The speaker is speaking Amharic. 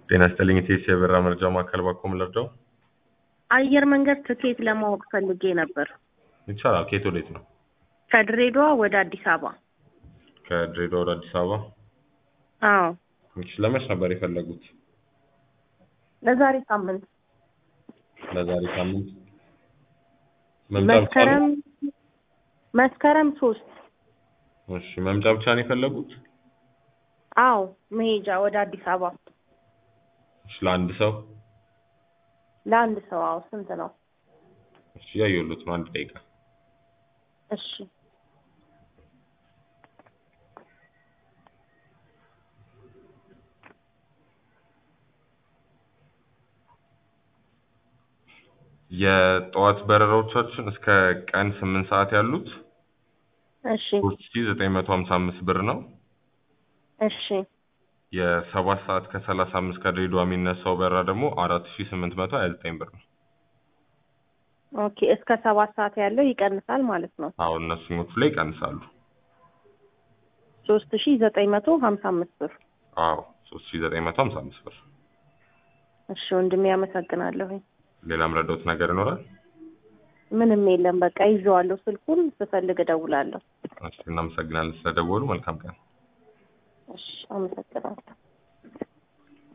ጤና ይስጥልኝ ኢቴስ የበራ መረጃ ማዕከል ባኮም ልርዳው? አየር መንገድ ትኬት ለማወቅ ፈልጌ ነበር። ይቻላል። ከየት ወዴት ነው? ከድሬዳዋ ወደ አዲስ አበባ። ከድሬዳዋ ወደ አዲስ አበባ። አዎ፣ እሺ፣ ለመች ነበር የፈለጉት? ለዛሬ ሳምንት ለዛሬ ሳምንት መምጫ ብቻ መስከረም ነው? መስከረም ሶስት እሺ፣ መምጫ ብቻ ነው የፈለጉት? አዎ፣ መሄጃ ወደ አዲስ አበባ እሺ፣ ለአንድ ሰው? ለአንድ ሰው። አዎ፣ ስንት ነው? እሺ፣ ያየሁት ነው። አንድ ደቂቃ እሺ የጠዋት በረራዎቻችን እስከ ቀን ስምንት ሰዓት ያሉት እሺ ሶስት ሺ ዘጠኝ መቶ ሀምሳ አምስት ብር ነው። እሺ የሰባት ሰዓት ከሰላሳ አምስት ከድሬዳዋ የሚነሳው በረራ ደግሞ አራት ሺ ስምንት መቶ ሀያ ዘጠኝ ብር ነው። ኦኬ። እስከ ሰባት ሰዓት ያለው ይቀንሳል ማለት ነው። አሁን እነሱኞቹ ላይ ይቀንሳሉ። ሶስት ሺ ዘጠኝ መቶ ሀምሳ አምስት ብር። አዎ ሶስት ሺ ዘጠኝ መቶ ሀምሳ አምስት ብር። እሺ ወንድሜ ያመሰግናለሁኝ። ሌላ ምረዳውት ነገር ይኖራል? ምንም የለም። በቃ ይዤዋለሁ። ስልኩን ስፈልግ እደውላለሁ። እሺ እናመሰግናለን ስለደወሉ። መልካም ቀን። እሺ አመሰግናለሁ።